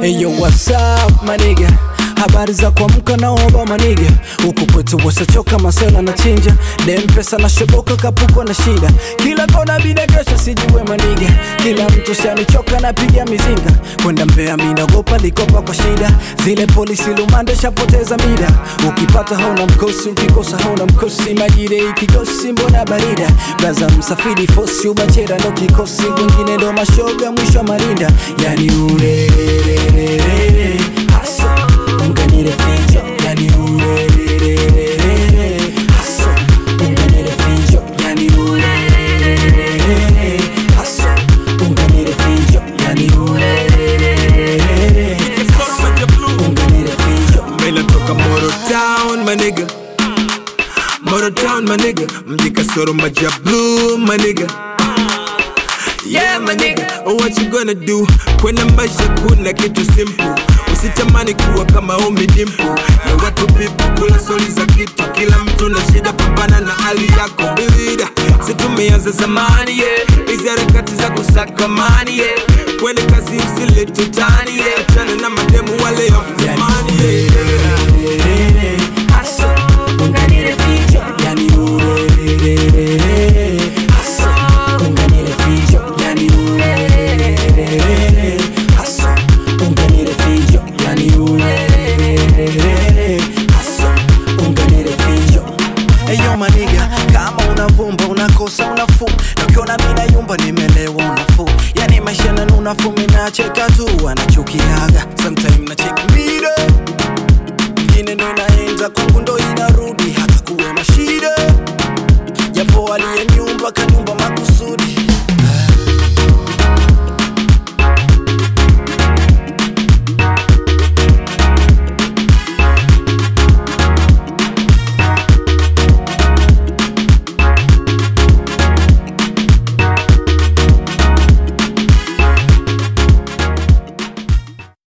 Eyo, what's up maniga? Habari za kuamka na oba maniga, huku kwetu wasachoka masela na chinja dem pesa na shoboka kapuko na shida, kila kona bida kesho sijue maniga, kila mtu shanichoka napiga mizinga kwenda Mbeya minagopa likopa kwa shida, zile polisi lumande shapoteza mida, ukipata hauna mkosi, ukikosa hauna mkosi, majire ikigosi mbona barida, braza msafiri fosi ubachera ndo kikosi, wengine ndo mashoga mwisho wa marinda, yani urerererere hasa unganire fijo, yani urerererere hasa unganire fijo, yani urerererere hasa unganire fijo, yani urerererere hasa unganire fijo. Mela toka Moro Town my nigga Moro Town my nigga Mji kasoro maja blue my nigga Yeah my nigga What you gonna do Kwenye maisha kuna kitu simple Usitamani kuwa kama Ommy Dimple Na watu pipu kula soli za kitu Kila mtu na shida pambana na hali yako Bidida Si tumeanza zamani yeah Hizi harakati za kusaka mani yeah Kwenye kazi usilete utani yeah Achana na mademu wale of zamani yeah Urerererere, hasa unganire fijo, yani urerererere hasa unganire fijo, yani urerererere hasa unganire fijo, yani urerererere hasa unganire fijo. Eyo maniga, kama unavumba unakosa unafuu, na ukiona mina yumba nimelewa unafuu, yani maisha na unafuu, minacheka tu anachukiaga